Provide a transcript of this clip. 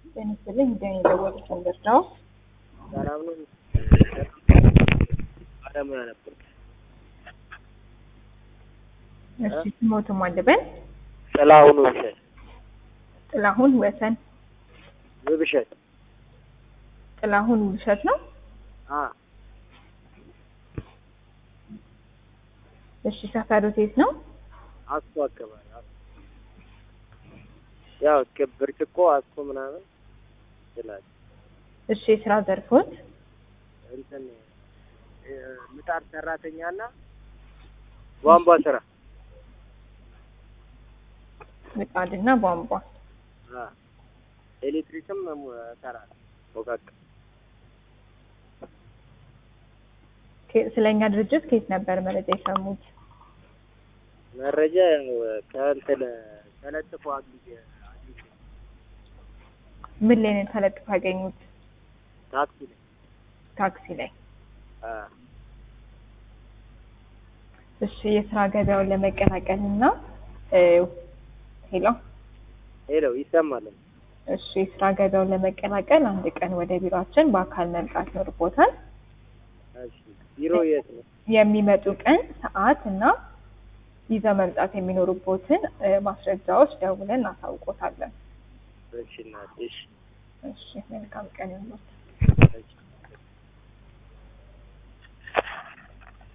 ጤና ይስጥልኝ እንደኔ የደወሉት መንገድ ነው። ሰላም ነው። ባለሙያ ነበር። እሺ ስሞትም አለበን ጥላሁን ውብሸት ጥላሁን ወሰን ውብሸት ጥላሁን ውብሸት ነው። አ እሺ ሰፈሩት የት ነው? አስኮ አካባቢ አስኮ። ያው ክ- ብርጭቆ አስኮ ምናምን ይላል እሺ የስራ ዘርፎት እንትን እ፣ ምጣድ ሰራተኛና ቧንቧ ስራ ምጣድና ቧንቧ። አ ኤሌክትሪክም እሙ- እሰራለሁ ሞቃቅ ከ- ስለኛ ድርጅት ከየት ነበር መረጃ የሰሙት? መረጃ ያው ከእንትን ተለጥፎ አግኝቼ አግኝቼ ምን ላይ ነው ተለጥፎ ያገኙት? ታክሲ ላይ ታክሲ ላይ። አ እሺ የስራ ገበያውን ለመቀላቀል እና እ፣ ሄሎ ሄሎ ይሰማል እሺ የስራ ገበያውን ለመቀላቀል አንድ ቀን ወደ ቢሮአችን በአካል መምጣት ይኖርቦታል። እሺ ቢሮ የት ነው የሚመጡ ቀን ሰዓት እና ይዘው መምጣት የሚኖሩቦትን እ፣ ማስረጃዎች ደውለን እናሳውቆታለን። እሺ እናቴ እሺ እሺ መልካም ቀን ይሁንልዎት። እሺ